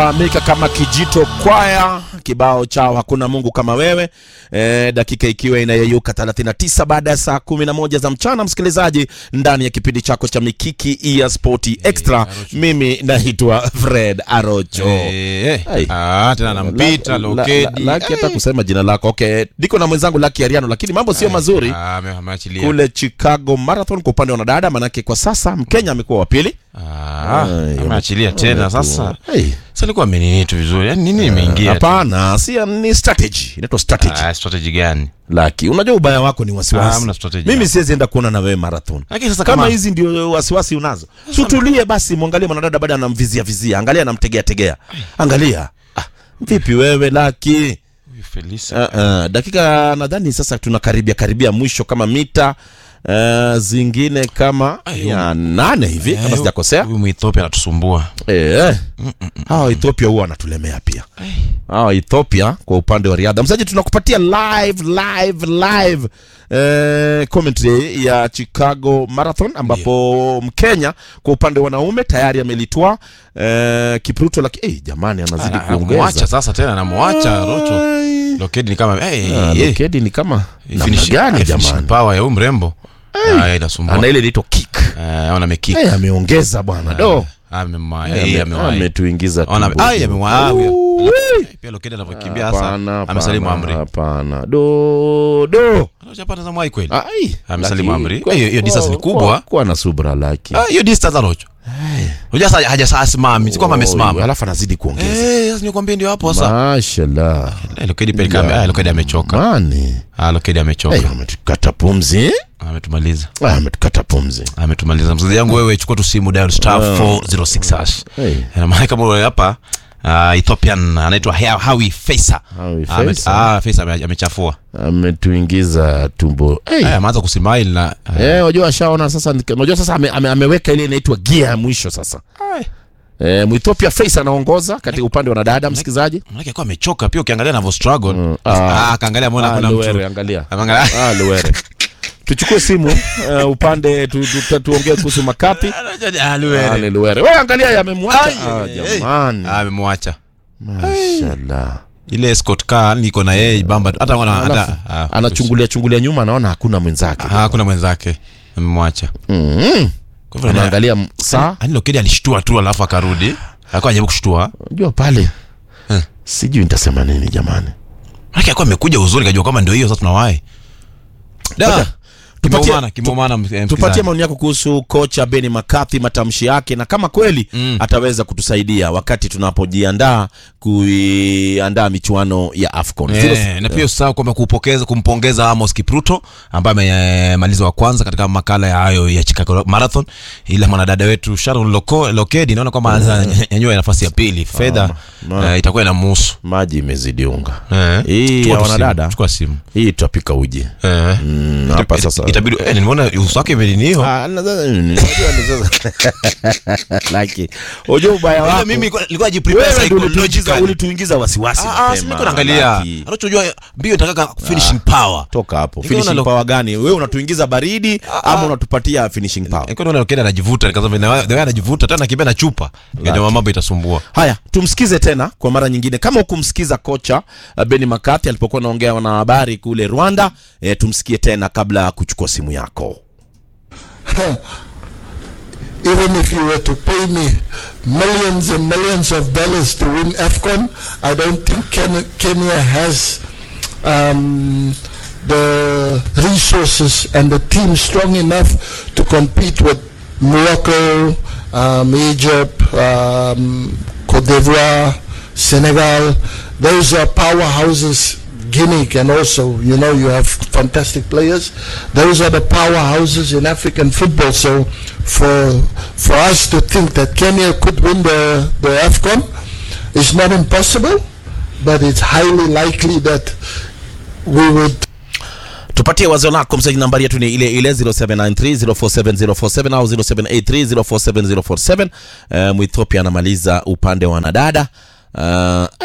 Amerika kama Kijito Kwaya, kibao chao hakuna Mungu kama wewe. E, dakika ikiwa inayeyuka 39 baada ya saa 11 za mchana, msikilizaji, ndani ya kipindi chako cha Mikiki ya Spoti Extra. Mimi naitwa Fred Arocho. Eh, Ai. ah, tena nampita La- la- Lokedi. la- Laki hata kusema jina lako. Okay, niko na mwenzangu Laki Ariano, lakini mambo sio mazuri Ah, ame- ameachilia. kule Chicago Marathon kwa upande wa wanadada, manake kwa sasa Mkenya amekuwa wa pili. Ah, Ai, ameachilia tena sasa. Hey. Sasa alikuwa amenini tu vizuri. Yaani nini imeingia? tu? Hapana, si ni strategy, inaitwa strategy. Ah, strategy gani? Laki, unajua ubaya wako ni Ah, wasiwasi. hamna strategy Mimi hapo. siwezi enda kuona na wewe marathon. Lakini sasa Kama kama hizi ndio wasiwasi unazo, sutulie basi, mwangalie mwanadada baada anamvizia vizia, angalia anamtegea tegea, angalia. Ah, vipi wewe Laki? Huyu Felisa. Uh, uh, dakika nadhani sasa tunakaribia karibia mwisho kama mita uh, zingine kama Ai, ya nane hivi kama Eh, sijakosea. Huyu Mwethiopia anatusumbua. Eh, hawa Ethiopia huwa wanatulemea pia. Hawa Ethiopia kwa upande wa riadha, msaji, tunakupatia live live live eh, commentary ya Chicago Marathon ambapo Mkenya kwa upande wa wanaume tayari amelitwaa eh, Kipruto, lakini eh, jamani anazidi Anamwacha kuongeza. sasa tena anamwacha Rocho. Ai. Lokedi ni kama eh Ah, eh. Lokedi ni kama namna Finishing- gani eh, finishing jamani? Power ya huyu mrembo. Ah, inasumbua. Ana ile inaitwa kick. Eh, ona amekick. Eh, ameongeza bwana do. Amemwaya. Eh, Eh, ame- amewaya. ametuingiza Ona tumbo. ai amemwaya. Ui. Pia Lokedi anavyokimbia sasa. Hapana, Amesalimu hapana, amri. Hapana. Do do. Anachapata za mwai kweli. Ai, Amesalimu Laki, amri. kwa- Hiyo- hiyo distance ni kwa- kubwa. kwa- Kuwa na subra Laki. Ah, hiyo distance anacho. Unajua sasa hajasaa asimami, si kwamba Oh, amesimama. Alafu anazidi kuongeza. Eh, sasa nikwambia ndio hapo sasa. Mashallah. Eh, Lokedi pia kama ah, Lokedi amechoka. Mani. Ah, Lokedi Eh, amechoka. ametukata pumzi. Ametumaliza. Ah, ametukata pumzi. Ametumaliza. Mzazi yangu wewe chukua tu simu dial star 406 hash. Hey. Na maana kama wewe hapa ah, Ethiopian anaitwa Ha- Hawi Faisa. Hawi Ame- Faisa. Ah, Faisa ame- amechafua. Ametuingiza tumbo. Hey. Eh, ameanza kusimile na Eh, unajua ashaona sasa, unajua sasa ame, ame, ameweka ile inaitwa gia ya mwisho sasa. Eh, Mwethiopia Face anaongoza katika upande wa wanadada msikizaji. Maana yake amechoka pia ukiangalia anavyo struggle. Mm, Ah, ah. kaangalia mbona Ah, kuna Luwere, mtu. angalia. Ameangalia. Ah, Luwere. Tuchukue simu uh, upande tu, tu, tu, tuongee kuhusu makapi. Ah, Ah, Luwere. ni Luwere. Wewe angalia yamemwacha. Ai, Ah, ai, ai. jamani. Ah, amemwacha. Mashallah. Ile escort car niko na yeye bamba hata wana Alafu, hata ah, anachungulia chungulia nyuma anaona hakuna mwenzake. Ah, hakuna mwenzake. Amemwacha. Mm. Kwa hivyo ana- Anaangalia m- saa. Ani Lokedi alishtua tu alafu akarudi. Alikuwa anajaribu kushtua. Unajua pale. Eh. Sijui nitasema nini jamani. Maana alikuwa amekuja uzuri kajua kama ndio hiyo sasa tunawahi. Da. Tupatie- Kimeumana, kimeumana eh, Tupatie msikilizaji. maoni yako kuhusu kocha Beni McCarthy, matamshi yake na kama kweli Mm. ataweza kutusaidia wakati tunapojiandaa kuiandaa michuano ya AFCON. Eh, na pia usahau kwamba kupokeza kumpongeza Amos Kipruto ambaye amemaliza wa kwanza katika makala ya hayo ya Chicago Marathon, ila mwanadada wetu Sharon Loko, Lokedi naona kwamba anaweza nyanyua nafasi ya pili. Fedha ma- eh, itakuwa inamuhusu. Maji imezidi unga. Eh. Hii Chukua ya tu simu, wanadada. Chukua simu. Hii tutapika uji. Eh. Mm, hapa Ita- sasa. itabidi eh, nimeona uso wake imelinio. Ah, nadhani- unajua ni sasa. Laki. Unajua ubaya wako. Mimi nilikuwa- nilikuwa najiprepare Wewe ndio ulituingiza psychologically. ulituingiza wasiwasi. Ah, ah, mapema, si niko naangalia. Laki. Anachojua mbio itakaka finishing power. Toka hapo. Nikaona Finishing lo- power gani? Wewe unatuingiza baridi ama unatupatia finishing power? Nilikuwa naona Lokedi anajivuta, nikasema the way anajivuta tena kimbia na chupa. Nikajua mambo itasumbua. Haya, tumsikize tena kwa mara nyingine. Kama hukumsikiza kocha uh, Beni McCarthy alipokuwa anaongea na wanahabari kule Rwanda, eh, tumsikie tena kabla ya kuchukua simu yako. even if you were to pay me millions and millions of dollars to win AFCON, I don't think Ken- Kenya has um, the resources and the team strong enough to compete with Morocco, um, Egypt, um, Cote d'Ivoire, Senegal. Those are powerhouses. Guinea can also, you know, you have fantastic players. Those are the powerhouses in African football. So for for us to think that Kenya could win the, the AFCON is not impossible, but it's highly likely that we would tupatie wazo lako msaji nambari yetu ni ile ile 0793047047 au 0783047047 uh, mwethiopia anamaliza upande wa wanadada uh,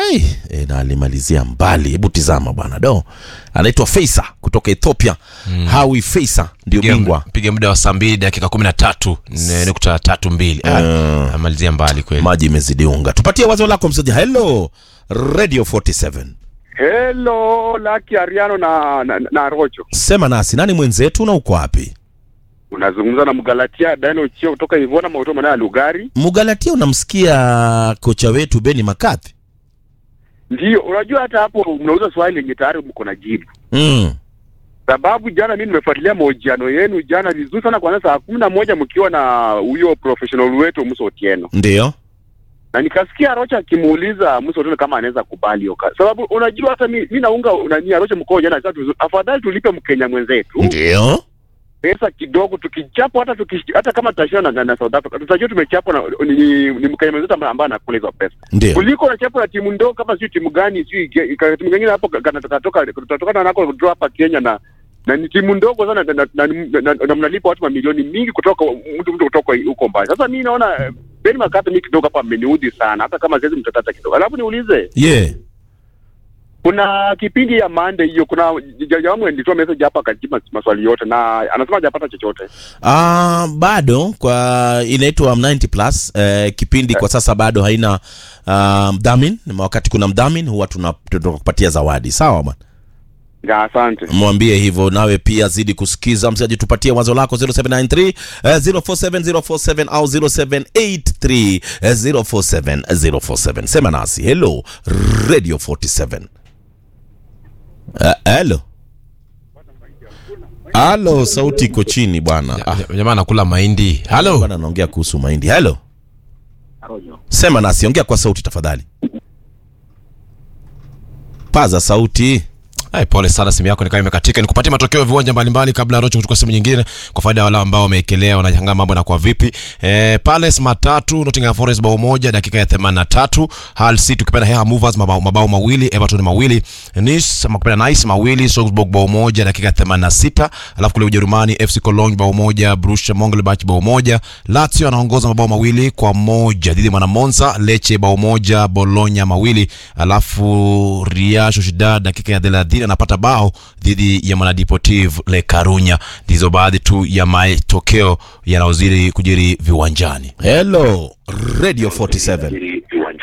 Hey, e, na alimalizia mbali. Hebu tizama bwana do, anaitwa Feisa kutoka Ethiopia. Hawi Feisa ndio bingwa. piga muda wa saa mbili dakika kumi na tatu ne- nukta tatu mbili Ah, amalizia mbali kweli Maji imezidi unga. Tupatie wazo lako msaji. Hello Radio 47, Hello, Lucky Ariano na, na, na Rocho. sema nasi, nani mwenzetu na uko wapi? Unazungumza na Mgalatia Daniel Chio kutoka Ivona Mauto Manaya ya Lugari. Mugalatia, unamsikia kocha wetu Beni Makathi? Ndio, unajua hata hapo mnauza swali lenye tayari mko na jibu. Mm. Sababu jana mimi nimefuatilia mahojiano yenu jana vizuri sana kuanzia saa kumi na moja mkiwa na huyo professional wetu Musa Otieno. Ndio. Na nikasikia Rocha akimuuliza Musa Otieno kama anaweza kubali hiyo kazi. Sababu unajua hata mi, mi naunga nani Rocha mkoa jana sasa tuzu- afadhali tulipe Mkenya mwenzetu. Ndio. pesa kidogo tukichapwa hata tuki, hata kama tutashinda na, na, na South Africa tutajua tumechapwa na ni, ni, ni Mkenya mwenzetu ambaye ambaye anakula hizo pesa Ndio. kuliko unachapwa na timu ndogo kama sio timu gani sio timu gani hapo katatoka tutatoka nako draw hapa Kenya na na ni timu ndogo sana na, na, na, na, na, na mnalipa watu mamilioni mingi kutoka mtu mtu kutoka huko mbali. Sasa mimi naona eh, Ben Makata mimi kidogo hapa ameniudhi sana, hata kama siwezi mtatata kidogo. Alafu niulize Yeah. kuna kipindi ya Monday hiyo, kuna jamaa alitoa message hapa akajibu maswali yote na anasema hajapata chochote. Ah, bado kwa inaitwa 90 plus eh, kipindi kwa sasa bado haina ah, mdhamini. Wakati kuna mdhamini huwa tuna- tunakupatia zawadi. Sawa bwana. Ya, asante. mwambie hivyo nawe pia zidi kusikiza msaji tupatie wazo lako 0793 eh, 047047 au 0783 eh, 047047 sema nasi hello radio 47 Eh, hello halo sauti iko chini bwana ah, jamaa anakula mahindi halo bwana anaongea kuhusu mahindi hello sema nasi ongea kwa sauti tafadhali paza sauti Ay, pole sana simu yako nikawa imekatika nikupatie matokeo ya viwanja mbalimbali kabla ya rocho kuchukua simu nyingine kwa faida ya wale ambao wameekelea wanashangaa mambo yanakuwa vipi eh, Palace matatu Nottingham Forest bao moja dakika ya 83 Hull City ukipenda Hair Movers mabao, mabao mawili Everton mawili Nice ama ukipenda Nice mawili Salzburg bao moja dakika ya 86 alafu kule Ujerumani FC Cologne bao moja Borussia Mönchengladbach bao moja Lazio anaongoza mabao mawili kwa moja dhidi ya Mwana Monza Lecce bao moja Bologna mawili alafu Real Sociedad dakika ya 30 anapata bao dhidi ya Mwana Deportivo Le Coruña. Ndizo baadhi tu ya matokeo yanayozidi kujiri viwanjani. hello radio 47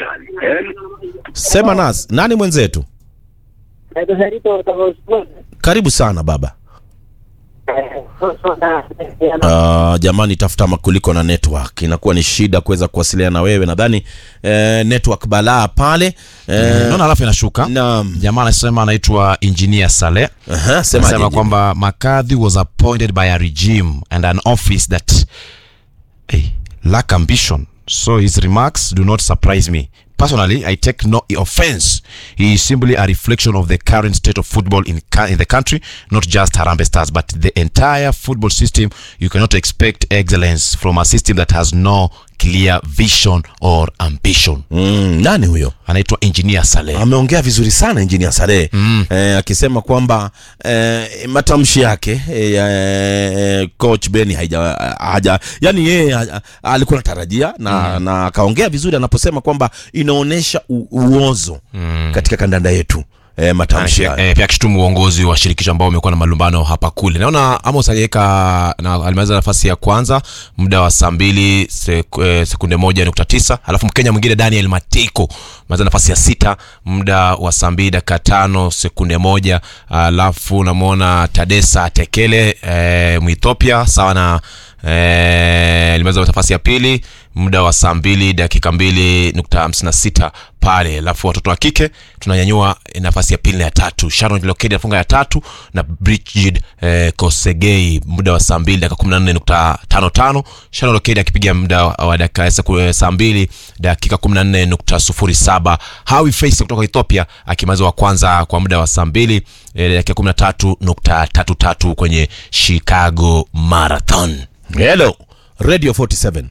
sema nasi nani mwenzetu Naitwa Sarito kutoka Usbuani. karibu sana baba Eh, soda, Uh, jamani tafuta makuliko na network inakuwa ni shida kuweza kuwasiliana na wewe nadhani eh, network balaa pale eh, Naona alafu inashuka. naam. Jamaa anasema anaitwa Engineer Saleh. Aha, sema Anasema aje. kwamba Makadhi was appointed by a regime and an office that hey, lack ambition. So his remarks do not surprise me. Personally, I take no offense. He is simply a reflection of the current state of football in, ca- in the country, not just Harambee Stars, but the entire football system. You cannot expect excellence from a system that has no clear vision or ambition. mm, nani huyo Anaitwa Engineer Saleh. ameongea vizuri sana engineer Saleh mm. eh, akisema kwamba eh, matamshi yake eh, eh, coach Beni haija, haja yani yeye haja- alikuwa anatarajia na mm. na akaongea vizuri anaposema kwamba inaonyesha u- uozo mm. katika kandanda yetu eh, matamshi Eh, haya eh, pia akishutumu uongozi wa shirikisho ambao umekuwa na malumbano hapa kule. Naona Amos aliweka na alimaliza nafasi ya kwanza muda wa saa mbili sek, eh, sekunde moja nukta tisa alafu Mkenya mwingine Daniel Matiko alimaliza nafasi ya sita muda wa saa mbili dakika tano sekunde moja alafu namwona Tadesa Tekele eh, Mwethiopia sawa na eh, alimaliza nafasi ya pili muda wa saa mbili dakika mbili nukta hamsini na sita pale alafu watoto wa kike tunanyanyua nafasi ya pili na ya tatu sharon lokedi anafunga ya tatu na brigid eh, kosegei muda wa saa mbili dakika kumi na nne nukta tano tano sharon lokedi akipiga muda wa wa dakika seku- eh, saa mbili dakika kumi na nne nukta sufuri saba hawi face kutoka ethiopia akimaliza wa kwanza kwa muda wa saa mbili eh, dakika kumi na tatu nukta tatu tatu kwenye chicago marathon hello radio 47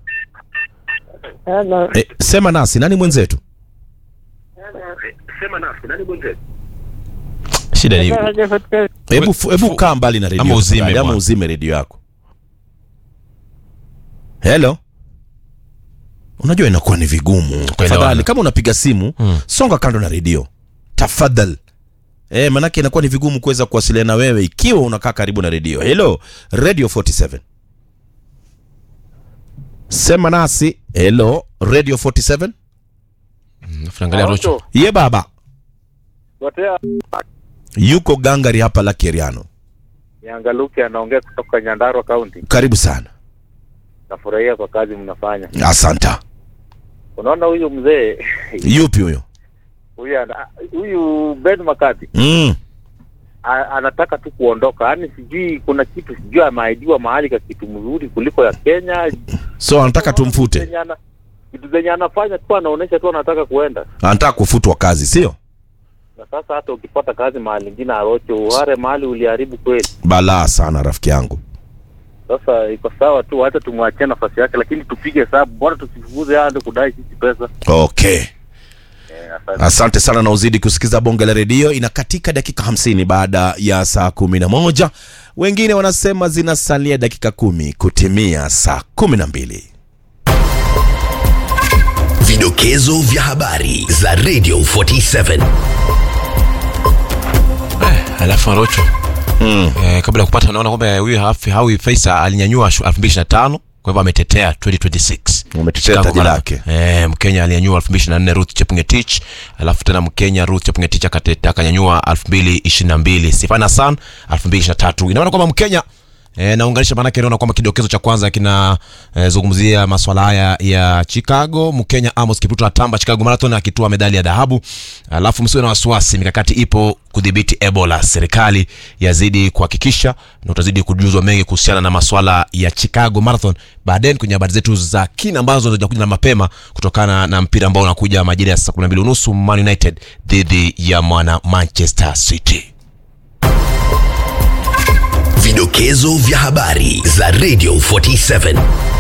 Hello. eh, sema nasi nani mwenzetu shida ni Radio Podcast. hebu fu- hebu kaa mbali na redio Ama uzime tafadhali, ama bwana. uzime redio yako hello unajua inakuwa ni vigumu tafadhali kama unapiga simu Mm. songa kando na redio tafadhali e, manake inakuwa ni vigumu kuweza kuwasiliana na wewe ikiwa unakaa karibu na redio helo radio 47 sema nasi helo radio 47 Tunaangalia Rocho. ye baba Gotea yuko gangari hapa la keriano Nyangaluki anaongea kutoka Nyandarua County. karibu sana Nafurahia kwa kazi mnafanya. asanta Unaona huyu mzee yupi huyo huyu ana- huyu Ben Makati mm. a- anataka tu kuondoka, yaani sijui kuna kitu sijui ameahidiwa mahali ka kitu mzuri kuliko ya Kenya. so anataka tumfute Zenye ana- Vitu zenye anafanya tu anaonyesha tu anataka kuenda, anataka kufutwa kazi sio na sasa hata ukipata kazi mahali ingine Arocho, uhare mahali uliharibu kweli. balaa sana rafiki yangu Sasa iko sawa tu, hata tumwachie nafasi yake, lakini tupige hesabu, bora tusifukuze hadi kudai sisi pesa. okay Eh, asante. asante sana na uzidi kusikiza bonge la redio inakatika dakika hamsini baada ya saa kumi na moja wengine wanasema zinasalia dakika kumi kutimia saa kumi na mbili Vidokezo vya habari za Radio 47. alafu Rocho mm. eh, kabla ya kupata naona kwamba huyu Hafi- Hawi Faisa alinyanyua shu- 2025 kwa hivyo ametetea 2026 umetetea Chicago taji Marathon. lake Eh, Mkenya alinyanyua 2024 Ruth Chepngetich, alafu tena Mkenya Ruth Chepngetich akateta akanyanyua 2022 Sifana San 2023. Inaona kwamba Mkenya E, naunganisha maanake naona kwamba kidokezo cha kwanza kina e, zungumzia maswala haya ya Chicago. Mkenya Amos Kipruto atamba Chicago Marathon akitoa medali ya dhahabu. Alafu msiwe na wasiwasi, mikakati ipo kudhibiti Ebola. Serikali yazidi kuhakikisha na utazidi kujuzwa mengi kuhusiana na maswala ya Chicago Marathon baadaye kwenye habari zetu za kina ambazo zitakuja na mapema kutokana na mpira ambao unakuja majira ya saa 12 unusu Man United dhidi ya mwana Manchester City. Vidokezo vya habari za Radio 47.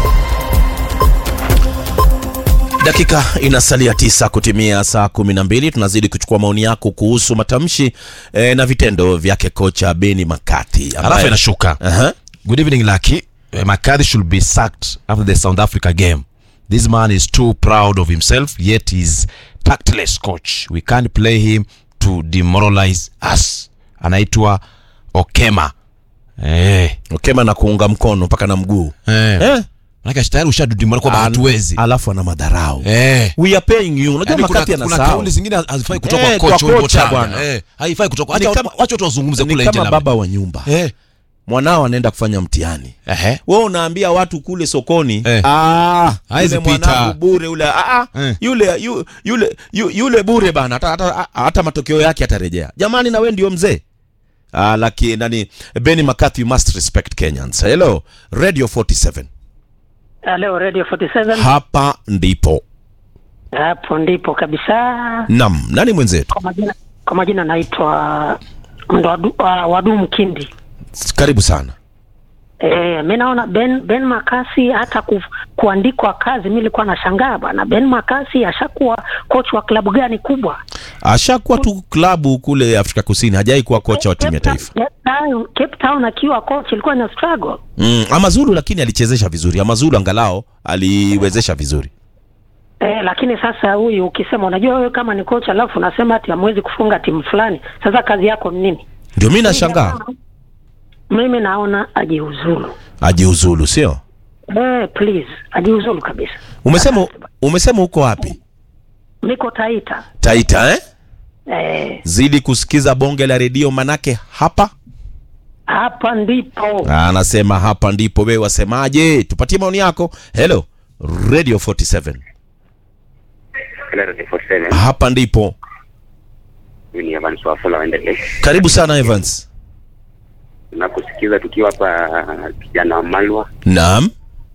dakika inasalia tisa kutimia saa kumi na mbili tunazidi kuchukua maoni yako kuhusu matamshi eh, na vitendo vyake kocha beni makati ambaye- Alafu inashuka. Aha. Good evening, Lucky. Uh, McCarthy should be sacked after the South Africa game. This man is too proud of himself, yet he's tactless coach. We can't play him to demoralize us. Anaitwa Okema. Eh. okema na kuunga mkono mpaka na mguu Eh. eh? Maana tayari ushadudimora kwamba Al- hatuwezi. alafu ana madharau Eh. we are paying you unajua Yaani kuna, makati kuna anasahau kauli zingine hazifai kutoka Eh, kwa kwa coach kocha Wimbo bwana. Tanga. Eh, haifai kutoka. Ni Acha kama- wacha watu wazungumze ni kule nje kama labda. baba wa nyumba Eh. mwanao anaenda kufanya mtihani Ehe. we unaambia watu kule sokoni Eh. "Ah, Haizi yule pita." mwanangu bure ule ah, ah, Eh. yule yu, yule yu, yule bure bana hata, hata, hata matokeo yake atarejea jamani na we ndio mzee ah, laki nani Benny McCarthy you must respect Kenyans hello radio 47 Leo Radio 47 hapa ndipo hapo ndipo kabisa. nam nani mwenzetu Kwa majina kwa majina naitwa Ndwadu- wa- Wadu Mkindi. karibu sana Eh, mi naona Ben Ben Makasi hata ku, kuandikwa kazi, mi nilikuwa nashangaa bana. Ben Makasi ashakuwa coach wa klabu gani kubwa? ashakuwa tu klabu kule Afrika Kusini hajai kuwa kocha wa timu ya Cape taifa Town- Cape Town, Cape Town akiwa coach ilikuwa na struggle. mm, Amazulu lakini alichezesha vizuri Amazulu angalao aliwezesha vizuri Eh, lakini sasa huyu ukisema, unajua wewe kama ni coach alafu unasema ati hamwezi kufunga timu fulani, sasa kazi yako ni nini? ndio mi nashangaa Mimi naona ajiuzulu. ajiuzulu sio Eh, please ajiuzulu kabisa. umesema umesema uko wapi Niko Taita. taita eh? Eh, zidi kusikiza bonge la redio manake hapa hapa ndipo anasema hapa ndipo wewe wasemaje tupatie maoni yako hello radio 47 Hello, Radio 47. hapa ndipo Mimi ni Evans Wafula waendelee. karibu sana evans Tunakusikiza tukiwa hapa kijana wa Malwa, naam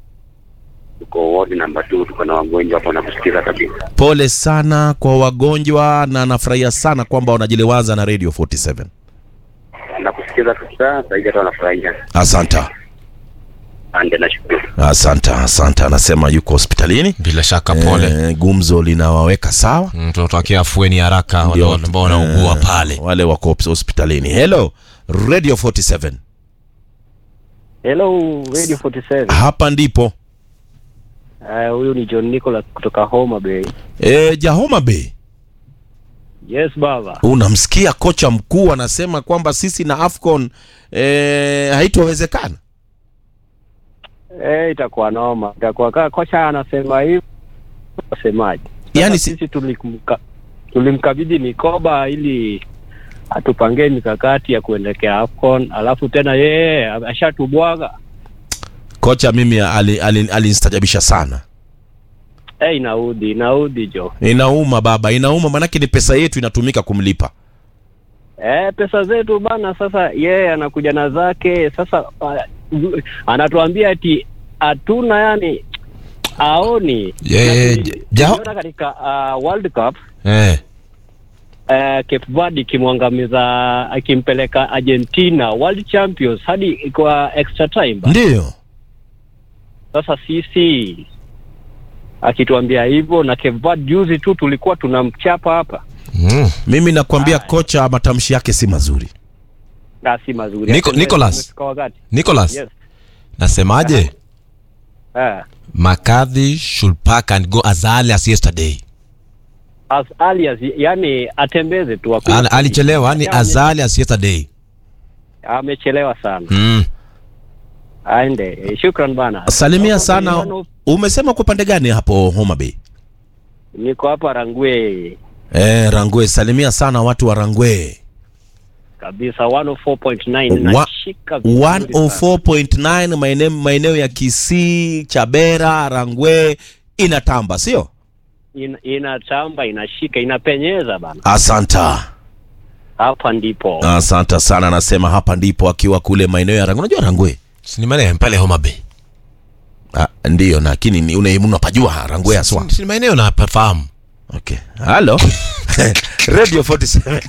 tuko ward number 2, tuko na wagonjwa hapa nakusikiza kabisa. pole sana kwa wagonjwa na nafurahia sana kwamba wanajiliwaza na radio 47 Nakusikiza kabisa, sasa hivi hata wanafurahia. asanta Ande nashukuru. asanta asanta anasema yuko hospitalini Bila shaka pole. Eh, gumzo linawaweka sawa Mm, tunatakia afueni haraka wale Ndio, ambao wanaugua eh, pale. wale wako hospitalini hello radio 47 Hello Radio 47. hapa ndipo Eh, huyu ni John Nicholas kutoka Homa Bay. e, Jahoma Bay Yes baba. unamsikia kocha mkuu anasema kwamba sisi na AFCON e, haitowezekana Eh, itakuwa noma. Itakuwa kaa kocha anasema hivi. Wasemaje? Yaani Sasa sisi tulimka, tulimkabidhi mikoba ili atupangie mikakati ya kuelekea AFCON, alafu tena yeye ashatubwaga. kocha mimi alinistajabisha ali, ali alinistajabisha sana Eh, inaudhi, inaudhi jo. inauma baba inauma manake ni pesa yetu inatumika kumlipa Eh, pesa zetu bana. Sasa yeye anakuja na zake sasa, uh, anatuambia ati hatuna yani aoni Yeah, Na ja- ja- tuliona katika uh, World Cup eh. uh, Cape Verde ikimwangamiza akimpeleka Argentina World Champions hadi kwa extra time. ba. ndiyo Sasa sisi akituambia hivyo na Cape Verde juzi tu tulikuwa tunamchapa hapa, Mm. mimi nakwambia kocha matamshi yake si mazuri na si mazuri. Nico- Hata Nicholas. tumefika wakati. Nicholas Yes. nasemaje Eh. McCarthy should pack and go as early as yesterday as early as yani atembeze tu hakuna Al- alichelewa yani Ame- as early as yesterday amechelewa sana mm. aende Eh, shukran bana salimia Niko sana Milano, umesema kwa pande gani hapo Homa Bay niko hapa rangwe e, Rangwe salimia sana watu wa Rangwe kabisa 104.9 Wa- nashika vizuri sana. 104.9 maeneo maeneo ya Kisii, Chabera, Rangwe inatamba, sio? Ina- inatamba inashika inapenyeza bana Asanta, hapa ndipo asanta sana. Anasema hapa ndipo akiwa kule maeneo ya Rangwe. Unajua Rangwe Si ni maeneo pale Homa Bay ah, ndio, lakini ni- una- unapajua Rangwe aswa. Si ni maeneo na pafahamu Okay, halo Radio 47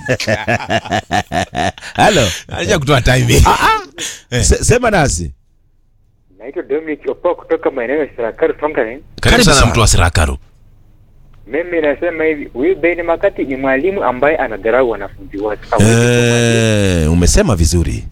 halo, acha kutoa time Se- sema nasi. Naitwa Dominic Opo kutoka maeneo ya Sarakari Tongarin. karibu sana sana. mtu wa Sirakaru Mimi nasema hivi, huyu Ben Makati ni mwalimu ambaye anadharau wanafunzi wake. Hawezi kuwa mwalimu- Eh, umesema vizuri.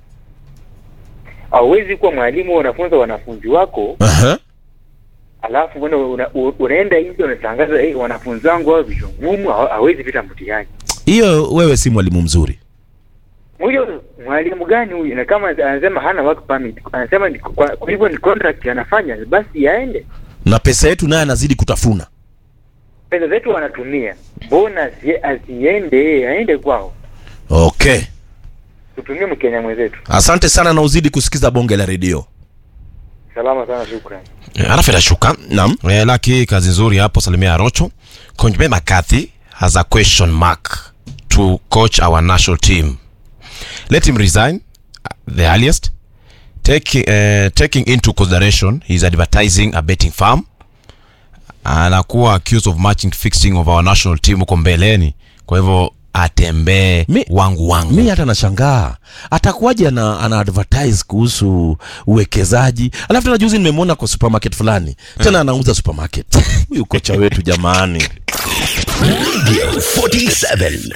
Hawezi kuwa mwalimu unafunza wanafunzi wako Aha. alafu una, una, u- unaenda nje unatangaza hey, wanafunzi wangu hao vichwa ngumu hawa- hawezi pita mtihani. Hiyo wewe si mwalimu mzuri. Huyo mwalimu gani huyu? Na kama anasema hana work permit, anasema ni, kwa, kwa hivyo ni contract anafanya, basi yaende. Na pesa yetu naye anazidi kutafuna. Pesa zetu wanatumia, mbona asi- asiende aende kwao? Okay. Tutumie Mkenya mwenzetu. Asante sana na uzidi kusikiza bonge la redio. Salama sana, shukrani. Eh, alafu inashuka Naam. eh, laki kazi nzuri hapo salimia Rocho coach Ben McCarthy has a question mark to coach our national team let him resign uh, the earliest taking uh, taking into consideration his advertising a betting farm anakuwa accused of matching fixing of our national team huko mbeleni kwa hivyo atembee Mi- wangu wangu mi hata nashangaa atakuwaje ana, ana advertise kuhusu uwekezaji alafu tena juzi nimemwona kwa supermarket fulani tena anauza supermarket huyu kocha wetu jamani Radio 47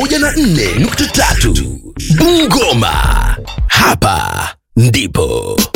104.3 Bungoma. Hapa ndipo